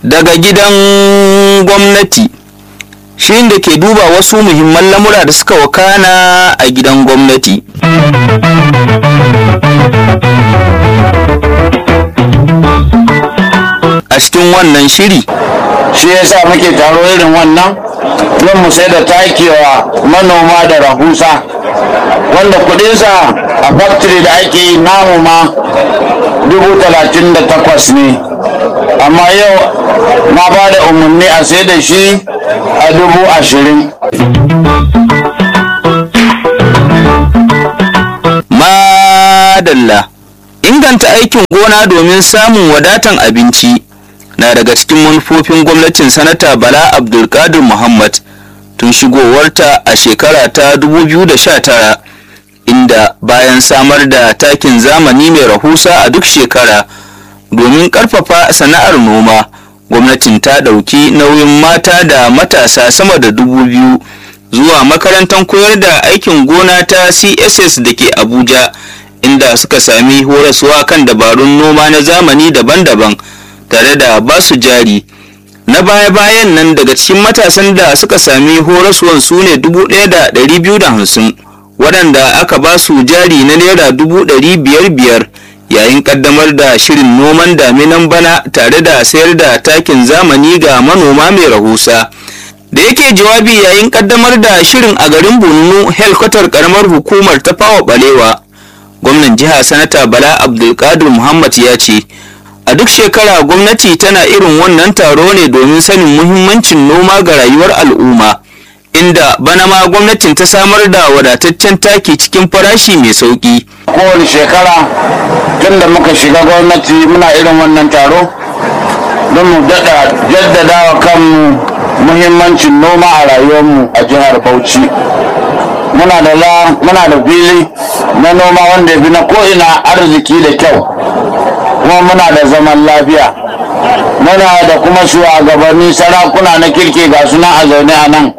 daga gidan gwamnati shirin da ke duba wasu muhimman lamura da suka wakana a gidan gwamnati a cikin wannan shiri shi yasa muke taro irin wannan don mu sai da takewa manoma da rahusa wanda kudinsa a factory da ake yi namu ma dubu talatin da takwas ne amma yau na ba da umarni a sai da shi a dubu ashirin madalla inganta aikin gona domin samun wadatan abinci na daga cikin manufofin gwamnatin sanata bala abdulkadir muhammad tun shigowarta a shekara ta 2019 inda bayan samar da takin zamani mai rahusa a duk shekara domin karfafa sana'ar noma gwamnatin ta ɗauki nauyin mata da matasa sama da dubu biyu zuwa makarantar koyar da aikin gona ta css da ke abuja inda suka sami horaswa kan dabarun noma na zamani daban-daban tare da basu jari na baya-bayan nan daga cikin matasan da suka sami horaswan su ne 1,250 waɗanda aka ba su jari na naira 500,000 yayin ƙaddamar da shirin noman daminan bana tare da sayar da takin zamani ga manoma mai rahusa da yake jawabi yayin ƙaddamar da shirin a garin bunnu helkwatar ƙaramar hukumar ta fawa balewa gwamnan jiha sanata bala abdulkadir muhammad ya ce a duk shekara gwamnati tana irin wannan taro ne domin sanin muhimmancin noma ga rayuwar al'umma inda bana ma gwamnatin ta samar da wadataccen taki cikin farashi mai sauki kowane shekara tun da muka shiga gwamnati muna irin wannan taro don mu daɗa jaddada wa kanmu muhimmancin noma a rayuwarmu a jihar bauchi muna da la muna da fili na noma wanda ya fi na ko'ina arziki da kyau kuma muna da zaman lafiya muna da kuma shugabanni sarakuna na kirki ga suna a zaune a nan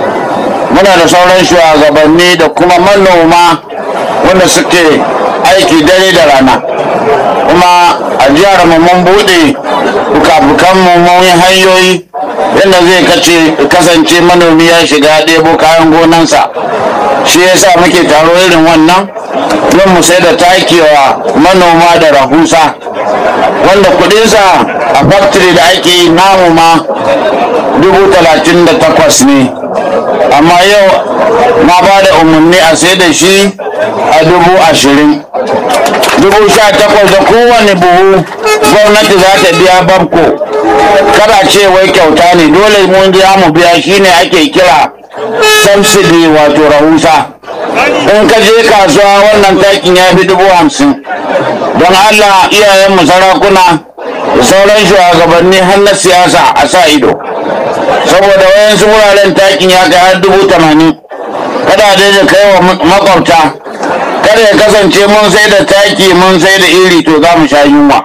muna da sauran shugabanni da kuma manoma wanda suke aiki dare da rana kuma a jihar mu mun buɗe bukabukan mu mun yi hanyoyi yadda zai kace kasance manomi ya shiga ɗebo kayan gonansa shi yasa muke taro irin wannan don mu sai da takewa manoma da rahusa wanda kudinsa a factory da ake yi namu ma dubu talatin da takwas ne amma yau na ba da umarni a sai da shi a dubu ashirin dubu sha takwas da kowane buhu gwamnati za ta biya babko kada ce wai kyauta ne dole mun je mu biya shine ake kira subsidy wato rahusa in ka je kasuwa wannan takin ya fi dubu hamsin don allah iyayenmu sarakuna da sauran shugabanni har na siyasa a sa ido saboda wayansu wuraren takin ya kai har dubu tamanin kada dai da kai wa makwabta kada ya kasance mun sai da taki mun sai da iri to za mu sha yunwa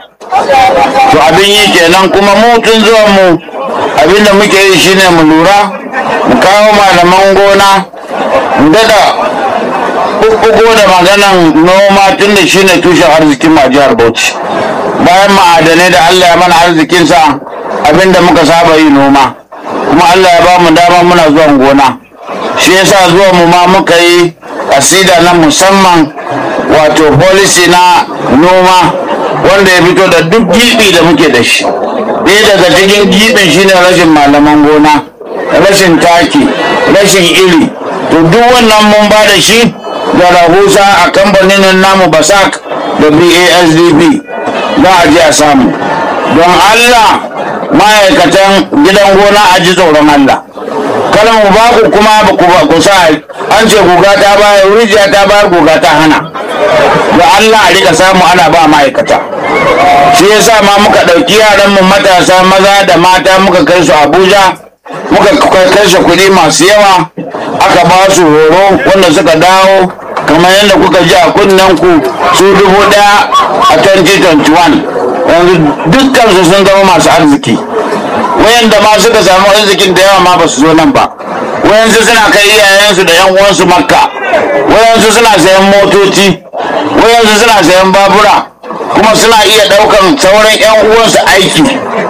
to abin yi kenan kuma mu tun zuwan mu abin da muke yi shine mu lura mu kawo malaman gona mu dada ɓuɓɓugo da maganan noma tun da shine tushen arzikin ma jihar bauchi bayan ma'adanai da allah ya mana arzikinsa abin da muka saba yi noma kuma allah ya ba mu dama muna zuwan gona shi yasa zuwan mu ma muka yi asida na musamman wato policy na noma wanda ya fito da duk gibi da muke da shi ɗaya daga cikin gibin shine rashin malaman gona rashin taki rashin iri to duk wannan mun ba da shi da rahusa a kamfanin namu basak da basdp za a je a samu don allah ma'aikatan gidan gona a ji tsoron allah kada mu ba ku kuma ba ku ba ku sa an ce guga ta bayar rijiya ta bayar guga ta hana da Allah a rika samu ana ba ma'aikata shi yasa ma muka ɗauki yaran mu matasa maza da mata muka kai su Abuja muka kai su kuɗi masu yawa aka ba su horo wanda suka dawo kamar yadda kuka ji a kunnen ku su dubu ɗaya a 2021 yanzu dukkan su sun zama masu arziki wayanda ma suka samu arzikin da yawa ma ba su zo nan ba wayansu suna kai iyayensu da yan uwansu makka wayansu suna sayan motoci wayansu suna sayan babura kuma suna iya daukan sauran yan uwansu aiki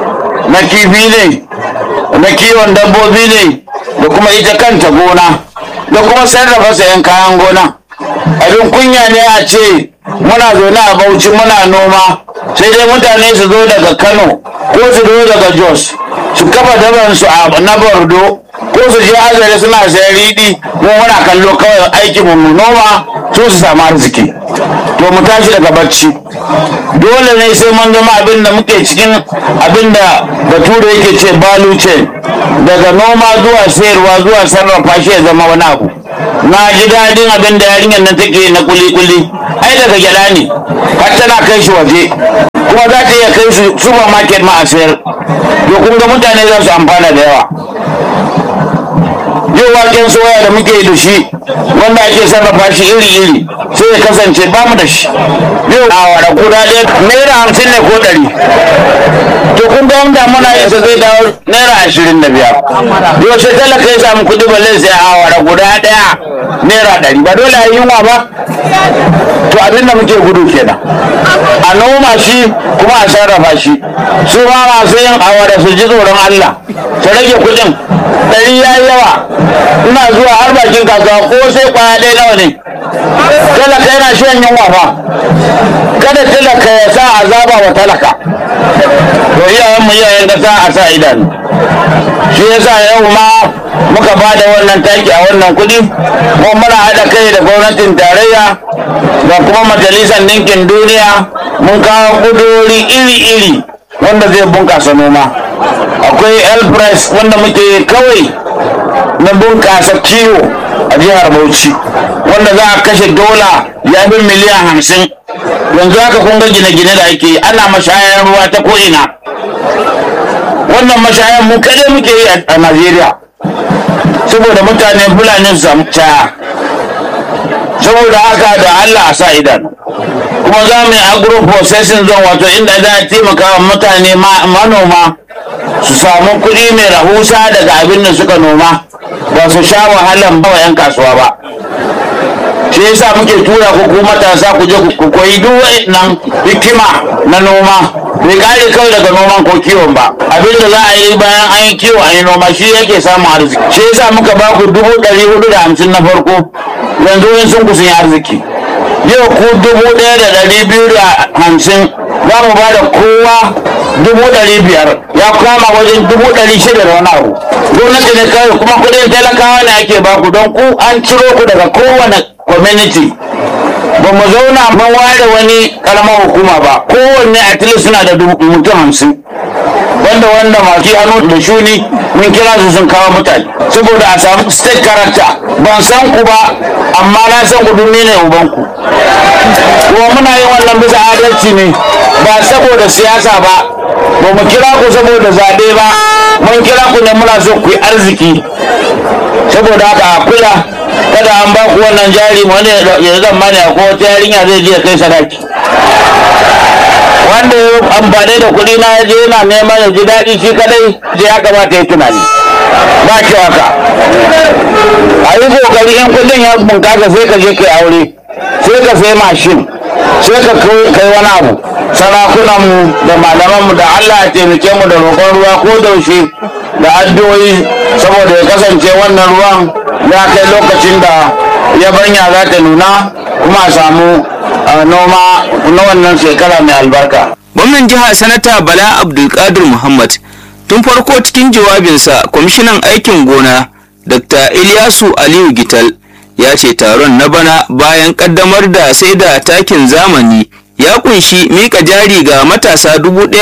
na kifi ne na kiwon dabbobi ne da kuma ita kanta gona da kuma sarrafa sayan kayan gona abin kunya ne a ce muna zaune a bauchi muna noma sai dai mutane su zo daga kano ko su zo daga jos su kafa dabansu a na bordo ko su je azare suna sayan riɗi mu muna kallo kawai aikin mu noma su su samu arziki to mu tashi daga bacci dole ne sai mun zama abin da muke cikin abin da bature yake ce balu chain daga noma zuwa sayarwa zuwa sarrafa shi ya zama wani abu na ji daɗin abin da yarinyar nan take na kuli-kuli ai daga gyaɗa ne har tana kai shi waje kuma za ta iya kai shi supermarket ma a sayar to kun ga mutane za su amfana da yawa yau waken soya da muke da shi wanda ake sarrafa shi iri-iri sai ya kasance ba mu da shi yau a wada guda ɗaya naira hamsin ne ko ɗari to kun ga wanda muna yin sa zai dawo naira ashirin da biyar yau sai talaka ya samu kuɗi balle sai a wada guda ɗaya naira ɗari ba dole a yi yunwa ba to abin da muke gudu kenan a noma shi kuma a sarrafa shi su ma masu yin awara su ji tsoron Allah su rage kuɗin ɗari ya yi yawa ina zuwa har bakin kasuwa ko sai kwaya ɗaya nawa ne talaka yana shan yunwa fa kada talaka ya sa azaba wa talaka to iyayenmu iyayen kasa a sa idanu shi yasa yau ma muka ba da wannan taki a wannan kuɗi kuma muna haɗa kai da gwamnatin tarayya da kuma majalisar ɗinkin duniya mun kawo kuduri iri-iri wanda zai bunkasa noma akwai elpress wanda muke kawai na bunkasa kiwo a jihar bauchi wanda za a kashe dola ya fi miliyan hamsin yanzu haka kun ga gine-gine da ake ana mashayar ruwa ta ko'ina wannan mashayar mu kadai muke yi a najeriya saboda mutane fulani su samu caya saboda haka da allah a sa idanu kuma za mu yi agro processing zone wato inda za a taimaka wa mutane manoma su samu kuɗi mai rahusa daga abin da suka noma ba su sha wahalan bawa 'yan kasuwa ba shi yasa muke tura ku ku matasa ku je ku koyi duk nan hikima na noma bai kare kawai daga noman ko kiwon ba abin da za a yi bayan an yi kiwo a yi noma shi yake samun arziki shi yasa muka ba ku dubu ɗari hudu da hamsin na farko yanzu wani sun kusan yi arziki yau ku dubu ɗaya da ɗari biyu da hamsin za mu ba da kowa dubu ɗari biyar ya kama wajen dubu ɗari shida da wani abu gwamnati ne kawai kuma kuɗin talakawa ne ake ba ku don ku an ciro ku daga kowane community ba mu zauna mun ware wani karamar hukuma ba kowanne at least suna da mutum hamsin wanda wanda masu hannu da shuni mun kira su sun kawo mutane saboda a samu state character ban san ku ba amma na san ku duk ne uban ku kuma muna yin wannan bisa adalci ne ba saboda siyasa ba ba mu kira ku saboda zaɓe ba mun kira ku ne muna so ku yi arziki saboda haka a kula kada an ba ku wannan jari wani ya zan mani ko wata yarinya zai je kai sadaki wanda ya amfani da kuɗi na yaje yana neman ya ji daɗi shi kadai je ya kamata ya tunani ba ki haka a yi kokari in kuɗin ya bunkasa sai ka je kai aure sai ka sai mashin sai ka kai wani abu sarakunanmu da malamanmu da Allah ya taimake mu da roƙon ruwa ko daushe da addu'o'i saboda ya kasance wannan ruwan ya kai lokacin da yabanya za ta nuna kuma a samu noma na wannan shekara mai albarka. Gwamnan jiha sanata Bala Abdulkadir Muhammad tun farko cikin jawabinsa kwamishinan aikin gona Dr. Ilyasu Aliyu Gital ya ce taron na bana bayan kaddamar da sai da takin zamani ya kunshi mika jari ga matasa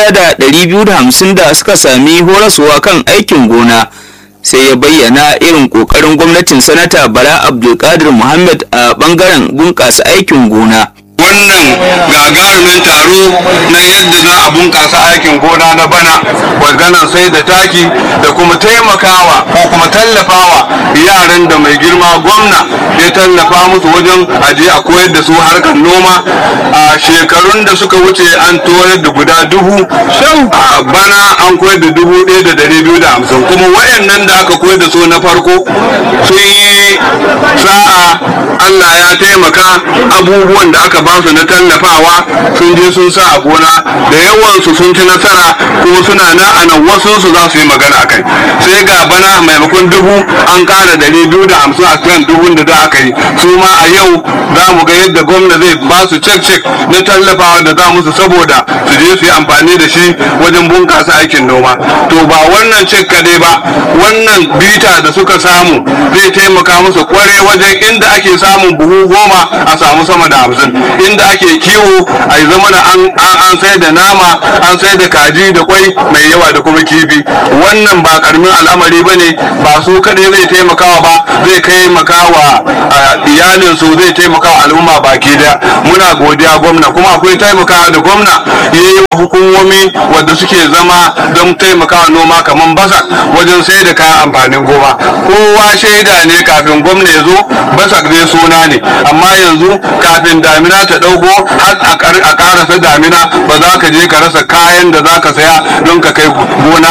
1,250 da suka sami horaswa kan aikin gona sai ya bayyana irin kokarin gwamnatin sanata bala abdulkadir muhammad a bangaren bunƙasa aikin gona wannan gagarumin taro na yadda za a bunkasa aikin gona na bana maganar sai da taki da kuma taimakawa ko kuma tallafawa yaran da mai girma gwamna ya tallafa musu wajen aje a koyar da su harkar noma a shekarun da suka wuce an toyar da guda dubu a bana an koyar da dubu ɗaya da dari biyu da hamsin kuma wayannan da aka koyar da su na farko sun yi sa'a Allah ya taimaka abubuwan da aka ba su na tallafawa sun je sun sa a gona da yawansu sun ci nasara kuma suna na a nan wasu su za su yi magana a kai sai ga bana maimakon dubu an kara dari biyu da hamsin a kan dubun da da aka yi su ma a yau za mu ga yadda gwamna zai ba su cek cek na tallafawa da za musu saboda su je su yi amfani da shi wajen bunkasa aikin noma to ba wannan cek kadai ba wannan bita da suka samu zai taimaka musu kware wajen inda ake samun buhu goma a samu sama da hamsin inda ake kiwo a yi zama an sai da nama an sai da kaji da kwai mai yawa da kuma kifi wannan ba karamin al'amari ba ne ba su kaɗai zai taimakawa ba zai taimakawa iyalinsu zai taimakawa al'umma baki daya muna godiya gwamna kuma akwai taimakawa da gwamna ya yi hukumomi wadda suke zama don taimakawa noma kamar basa wajen sai da kayan amfanin goma kowa shaida ne kafin gwamna ya zo basak dai suna ne amma yanzu kafin damina ta ɗauko har a karasa damina ba za ka je ka rasa kayan da za ka saya don ka kai gona